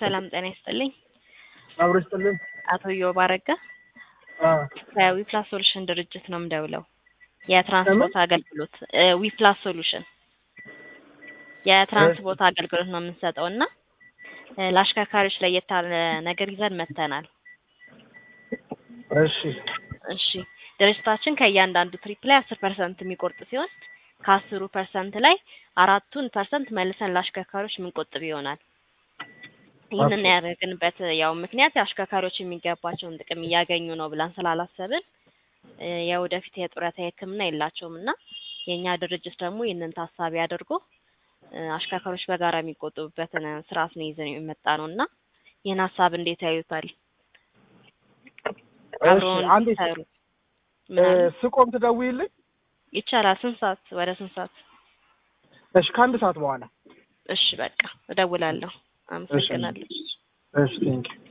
ሰላም ጤና ይስጥልኝ። አብሮ ይስጥልን። አቶ ኢዮብ አረጋ አዎ ከዊፕላስ ሶሉሽን ድርጅት ነው የምደውለው። የትራንስፖርት አገልግሎት ዊፕላስ ሶሉሽን የትራንስፖርት አገልግሎት ነው የምንሰጠው እና እ ለአሽከርካሪዎች ለየት ያለ ነገር ይዘን መጥተናል። እሺ እሺ ድርጅታችን ከእያንዳንዱ ትሪፕ ላይ አስር ፐርሰንት የሚቆርጥ ሲሆን ከአስሩ ፐርሰንት ላይ አራቱን ፐርሰንት መልሰን ለአሽከርካሪዎች የምንቆጥብ ይሆናል። ይህንን ኦኬ። ያደረግንበት ያው ምክንያት አሽከርካሪዎች የሚገባቸውን ጥቅም እያገኙ ነው ብለን ስላላሰብን እ የወደፊት የጡረታ ሕክምና የላቸውም እና የእኛ ድርጅት ደግሞ ይህንን ታሳቢ አድርጎ እ አሽከርካሪዎች በጋራ የሚቆጥቡበትን ስርዓት ነው ይዘን የመጣ ነው እና ይህን ሀሳብ እንዴት ያዩታል? አብረውን እሺ አንዴ ሰሩ እ ምናምን ስቆም ትደውይልኝ? ይቻላል። ስንት ሰዓት? ወደ ስንት ሰዓት? እሺ ከአንድ ሰዓት በኋላ እሺ በቃ እደውላለሁ። አመሰግናለሁ። እሺ ቴንኪው